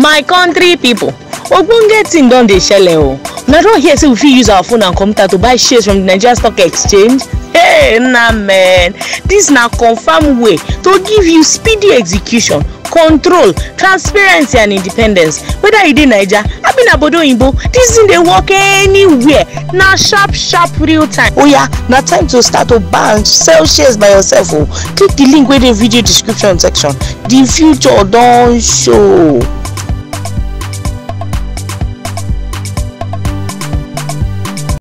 my country pipo ogbonge thing don dey shele o una don hear say we fit use our phone and computer to buy shares from the nigeria stock exchange hey na man dis na confam way to give you speedy execution control transparency and independence whether you dey naija abi na bodo oyinbo dis thing dey work anywhere na sharp sharp real time oya na time to start to buy and sell shares by yourself o click the link wey dey video description section the future don show.